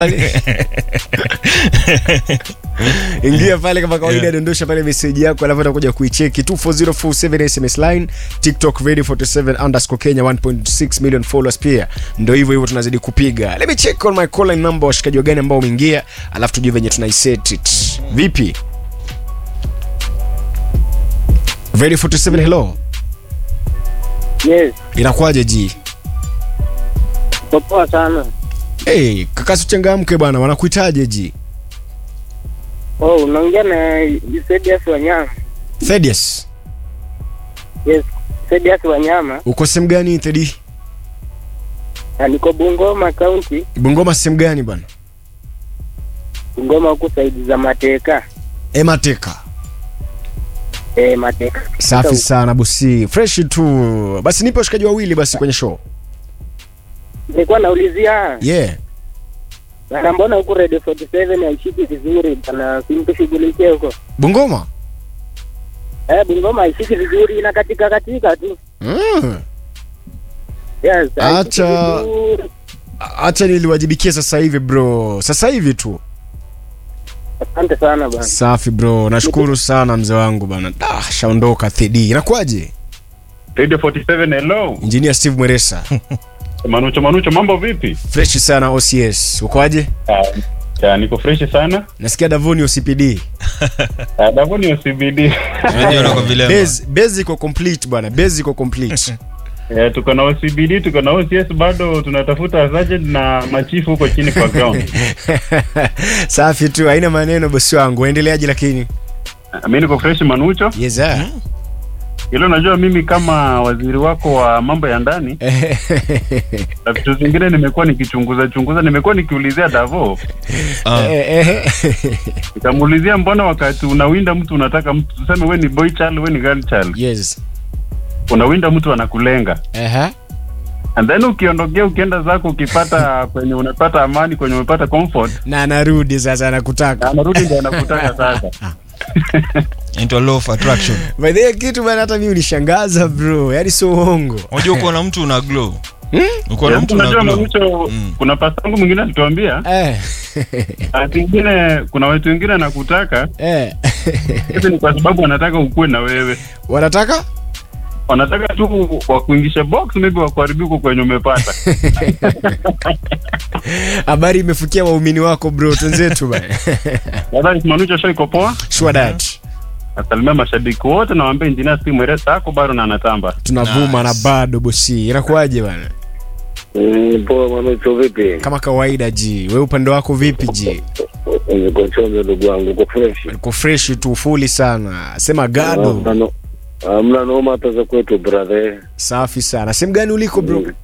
ingia pale kama kawaida yeah. dondosha pale meseji yako alafu atakuja kuicheki 24047 sms line tiktok radio 47 underscore kenya 1.6 million followers pia ndo hivyo hivyo tunazidi kupiga let me check on my calling number washikaji wagani ambao umeingia alafu tujue venye tunaiset it vipi radio 47 hello Yes, inakuwaje ji popoa sana. hey, kakasi uchangamke bwana wanakuitaje ji Oh, unaongea na Sedias Wanyama. thedius Yes, Sedias Wanyama. uko sehemu gani thedi Na niko Bungoma County, bungoma sehemu gani bwana Bungoma huku saidi za Mateka. emateka Eh, Mateka. safi sana bosi fresh tu basi nipe washikaji wawili basi kwenye show Nilikuwa naulizia yeah na mbona huku Radio 47 haishiki vizuri bana, simtushughulikie huko. bungoma Eh, Bungoma haishiki vizuri, ina katika katika tu. mm. Yes, haishiki Acha- vizuri. hacha niliwajibikia sasa hivi bro sasa hivi tu Asante sana bana. safi bro nashukuru sana mzee wangu bana ah, shaondoka thedi inakuwaje Radio 47 hello. injinia steve mweresa Manucho Manucho mambo vipi? fresh sana ocs ukoaje Ah, ya, niko fresh sana. nasikia davoni ocpd Ah, Davoni OCBD. Unajua nako vilema. Base- base iko complete bwana base iko complete Eh, tuko na OCBD, tuko na OCS bado tunatafuta sergeant na machifu huko chini kwa ground. safi tu haina maneno bosi wangu waendeleaje lakini Ah, Mimi niko fresh Manucho. yes, sir. Hilo najua mimi kama waziri wako wa mambo ya ndani na vitu zingine nimekuwa nikichunguza chunguza, nimekuwa nikiulizia Davo, Ah, Eh, eh, nikamuulizia mbona wakati unawinda mtu unataka mtu tuseme we ni boy child, we ni girl child, yes unawinda mtu anakulenga Aha. and then ukiondokea ukienda zako ukipata kwenye unapata amani kwenye umepata comfort na anarudi sasa anakutaka anarudi ndio anakutaka sasa into law of attraction by the way, kitu bana hata mi unishangaza bro yaani sio uongo unajua uko na mtu una glow uko na Yes, mtu una unajua glow Mamucho, Mm. kuna pasangu mwingine alituambia eh. ati ingine kuna watu wengine anakutaka eh. hivi ni kwa sababu wanataka ukuwe na wewe wanataka wanataka tu wakuingisha box maybe wakuharibia huko kwenye umepata habari imefikia waumini wako bro twenzetu bana nadhani manucho show iko poa sure that nasalimia mashabiki wote na waambia injinia si mweresa ako bado na anatamba tunavuma Nice. na bado bosi inakuwaje bana Mm, Poa Manucho, vipi? kama kawaida ji we upande wako vipi ji Niko chonjo ndugu wangu, uko fresh? uko fresh tu fuli sana sema Hamna gado no- Hamna noma hata za kwetu brother. safi sana sehemu gani uliko bro Mm.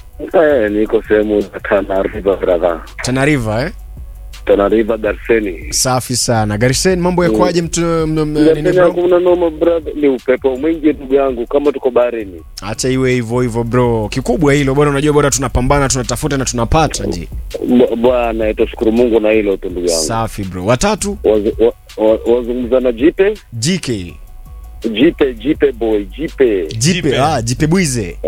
Eh, niko sehemu za Tana River brother. tanariva eh? Tana River Darseni. safi sana garisen mambo yakwaje mtu m- m- nini Darseni bro hakuna noma brother, ni upepo mwingi ndugu yangu, kama tuko baharini. acha iwe hivyo hivyo bro kikubwa hilo bwana unajua bora tunapambana tunatafuta na tunapata ji B- Bwana, tushukuru Mungu na hilo tu ndugu yangu. safi bro watatu Wazu- wa- wa- Wazungumza na Jipe, jk Jipe, Jipe boy, Jipe, jipe Jipe. ah, jipe bwize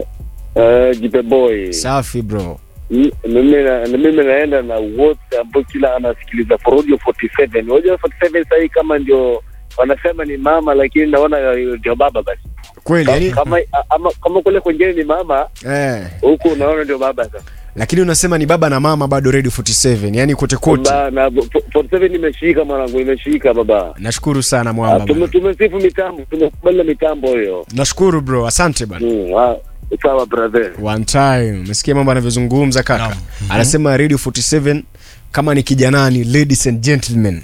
eh, Jipe boy. safi bro M- mimi na- na mimi naenda na wote ambao kila anasikiliza for audio 47 unajua 47 sahii kama ndio wanasema ni mama lakini naona ndio baba basi kweli yani kama ama, kama kule kwengine ni mama eh, huku unaona ndio baba sasa lakini unasema ni baba na mama bado radio 47 yani kote kote Ba- na 47 imeshika mwanangu imeshika baba nashukuru sana Ah, mwamba tume- bwana. tumesifu mitambo tumekubali na mitambo hiyo nashukuru bro asante bana Mm, ah, sawa brother one time umesikia mambo anavyozungumza kaka Naam. anasema radio 47 kama ni kijanani ladies and gentlemen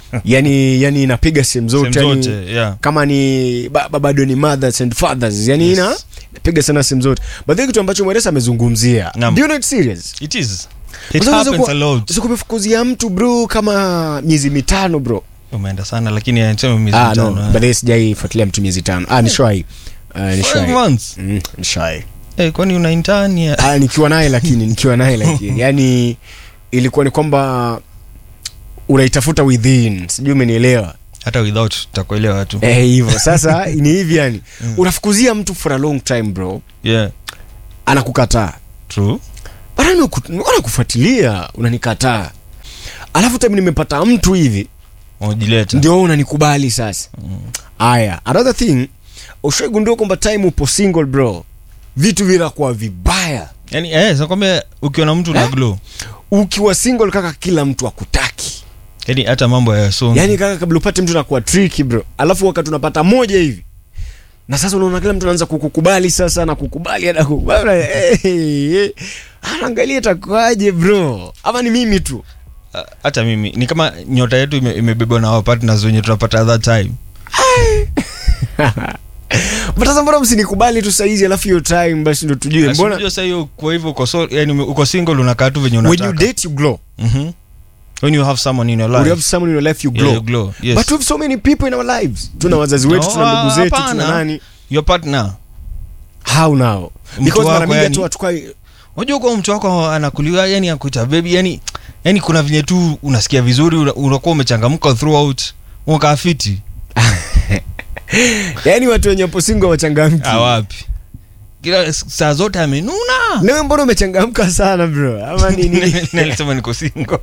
yani yani inapiga sehemu zote Sehemu yani, zote, yeah. kama ni baba bado ni mothers and fathers yani Yes. ina inapiga sana sehemu zote but then kitu ambacho mweresa amezungumzia Naam. do you know it's serious it is Kwa it sababu happens unaweza a kuwa- lot unaweza kumefukuzia mtu bro kama miezi mitano bro umeenda sana lakini anasema miezi ah, mitano, no, eh. but then sijaifuatilia mtu miezi tano ah, nishwai uh, Five nishwai months mm, nishwai Eh, kwani una intern ya ah, nikiwa naye lakini nikiwa naye lakini yani ilikuwa ni kwamba unaitafuta within sijui umenielewa hata without tutakuelewa tu eh hivyo sasa ni hivi yani unafukuzia mtu for a long time bro yeah anakukataa true bana anakufuatilia unanikataa alafu time nimepata mtu hivi unajileta ndio wewe unanikubali sasa haya another thing ushaigundua kwamba time upo single bro vitu vinakuwa vibaya yani eh nakwambia ukiwa na mtu na Eh? glow ukiwa single kaka kila mtu akutaki yani hata mambo ya songi yaani kaka kabla upate mtu nakuwa tricky bro alafu wakati unapata moja hivi na sasa unaona kila mtu anaanza kukukubali sasa na kukubali na kukubali hey, hey. anaangalia itakuaje bro ama ni mimi tu Ah, hata mimi ni kama nyota yetu ime- imebebwa na partners wenye tunapata at that time but sasa mbona msinikubali tu saizi alafu hiyo time basi ndo tujue mbona Unajua sasa hiyo kwa hivyo uko so, yani ume- uko single unakaa tu venye when you unataka date you glow Mhm. when you have someone in your when life you have someone in your life you Yeah, glow, you glow, yes. but we have so many people in our lives tuna wazazi wetu No, tuna ndugu zetu hapana. tuna nani your partner how now Mtu because mara wako mingi yani- hatu hatukai unajua kwa mtu wako anakuliwa yani akuita baby yani yani kuna venye tu unasikia vizuri una- unakuwa umechangamka throughout unakaa fiti yani watu wenye hapo single wachangamki awapi kila saa zote amenuna nawe mbona umechangamka sana bro ama nini nalisema niko single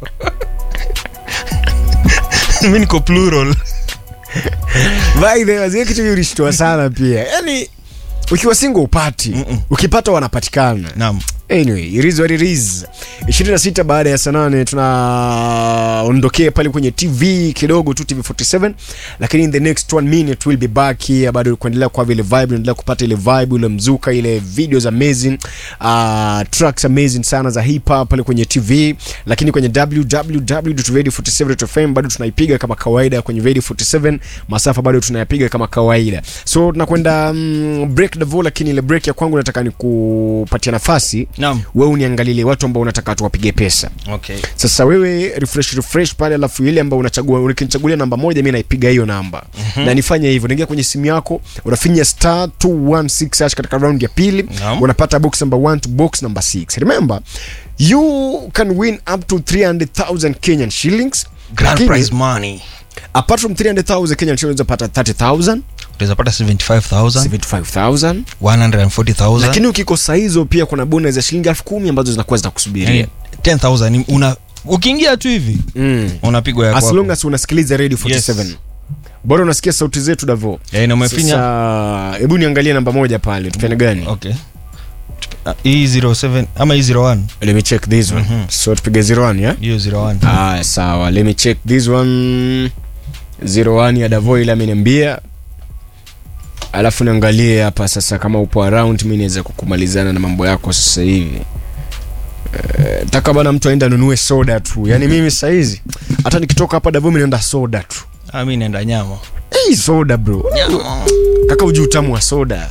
mi niko plural By the way, wazee kitu hiyo ulishtua sana pia yani ukiwa single upati Mm-mm. ukipata wanapatikana naam anyway it is what it is 26 baada ya saa nane tunaondokea pale kwenye tv kidogo tu tv 47 lakini in the next one minute we'll be back here bado kuendelea kwa vile vibe unaendelea kupata ile vibe ile mzuka ile videos amazing uh, tracks amazing sana za hip hop pale kwenye tv lakini kwenye www.radio47.fm bado tunaipiga kama kawaida kwenye radio 47 masafa bado tunayapiga kama kawaida so tunakwenda um, break the vo lakini ile break ya kwangu nataka nikupatia nafasi naam wewe uniangalilie watu ambao unataka tuwapige pesa okay sasa wewe refresh refresh pale alafu ile ambao unachagua ukinichagulia namba moja mi naipiga hiyo namba mm-hmm. na nifanye hivyo naingia kwenye simu yako unafinya star 216 hash katika round ya pili Naam. unapata box number 1 to box number 6 remember you can win up to 300000 kenyan shillings grand Lakini, prize money apart from 300000 kenyan shillings unapata 30000 utaweza pata 75000 75000 140000 lakini ukikosa hizo pia kuna bonus ya shilingi elfu kumi ambazo zinakuwa zinakusubiria yani 10000 ni- una ukiingia tu hivi mm. unapigwa ya as kwako. long as unasikiliza radio 47 Yes. bora unasikia sauti zetu davo Eh, na umefinya sasa hebu niangalie namba moja pale tupende gani okay Ah, hii 07 ama hii 01 let me check this one Mhm. so tupige 01 ya hiyo 01 ah sawa let me check this one 01 ya davo ile ameniambia alafu niangalie hapa sasa kama upo around mi niweza kukumalizana na mambo yako sasa hivi Eh, taka bana mtu aenda anunue soda tu yaani mimi sahizi hata nikitoka hapa davo mi naenda soda tu ah mimi naenda nyama hey, soda bro nyama kaka uji utamu wa soda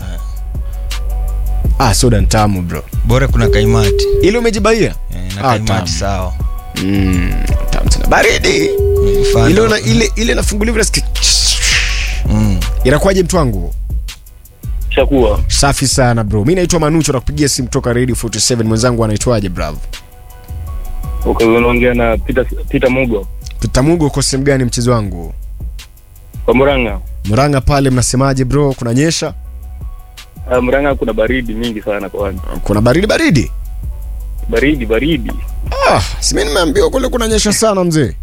ah soda ntamu bro bora kuna kaimati ile umejibaia eh, na Ah, kaimati tamu. sawa mm, tamu sana baridi Mfano. ile una, ile ile nafunguliwa nasikia mm. inakuwaje mtu wangu shakuwa safi sana bro mi naitwa manucho nakupigia simu kutoka radio 47 mwenzangu anaitwaje bravo unaongea na Peter, Peter Mugo tutamugo uko sehemu gani mchezo wangu kwa Murang'a. mranga pale mnasemaje bro kunanyesha Uh, Murang'a kuna baridi mingi sana kwani, kuna baridi baridi baridi baridi. ah, simi nimeambiwa kule kunanyesha sana mzee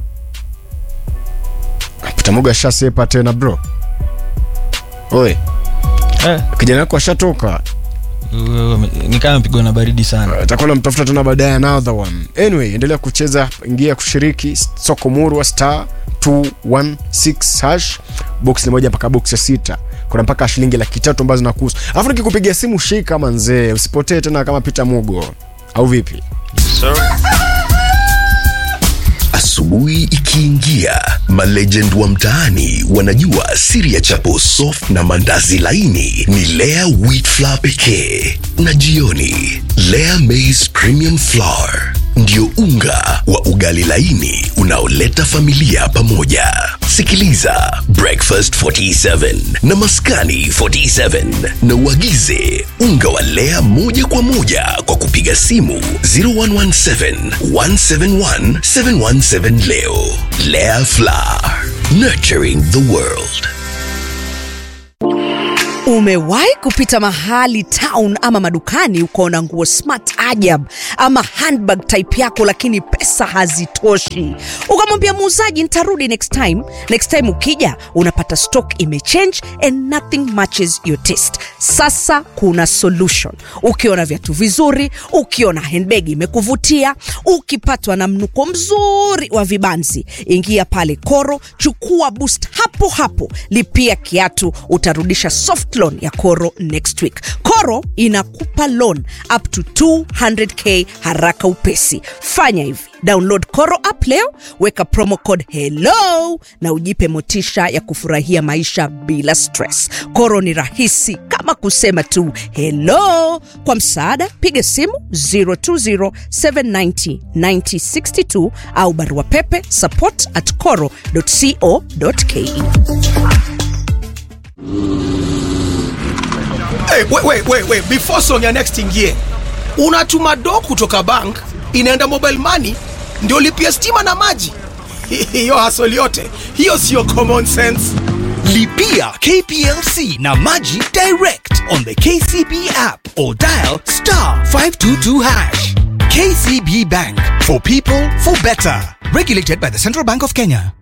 pitamuga ashasepa tena bro oe eh, kijana wako ashatoka wewe ume- ni kama mpigwa na baridi sana atakuwa namtafuta tena baadaye another one anyway endelea kucheza ingia kushiriki soko murwa star 216 hash box ni moja mpaka box ya sita kuna mpaka shilingi laki tatu ambazo nakuhusu alafu nikikupigia simu shika kama nzee usipotee tena kama pita mugo au vipi Asubuhi ikiingia, malegend wa mtaani wanajua siri ya chapo soft na mandazi laini ni Lea wheat flour pekee, na jioni Lea maize premium flour ndio unga wa ugali laini unaoleta familia pamoja. Sikiliza Breakfast 47 na Maskani 47 na uagize unga wa Lea moja kwa moja kwa kupiga simu 0117 171 717 leo. Lea Flour, nurturing the world. Umewahi kupita mahali town ama madukani ukaona nguo smart ajab ama handbag type yako, lakini pesa hazitoshi, ukamwambia muuzaji nitarudi next time. Next time ukija unapata stock imechange and nothing matches your taste. Sasa kuna solution. Ukiona viatu vizuri, ukiona handbag imekuvutia, ukipatwa na mnuko mzuri wa vibanzi, ingia pale Koro, chukua boost hapo hapo, lipia kiatu, utarudisha soft loan ya Koro next week. Koro inakupa loan up to 200k haraka upesi. Fanya hivi, download Koro app leo, weka promo code hello na ujipe motisha ya kufurahia maisha bila stress. Koro ni rahisi kama kusema tu hello. Kwa msaada, piga simu 020790962 au barua pepe support at coro.co.ke. Hey, wait, wait, wait, wait. Before song ya next ingie, unatuma do kutoka bank inaenda mobile money ndio lipia stima na maji. Hiyo hasoli yote hiyo sio common sense. Lipia KPLC na Maji direct on the KCB app or dial star 522 hash. KCB Bank for people for better. Regulated by the Central Bank of Kenya.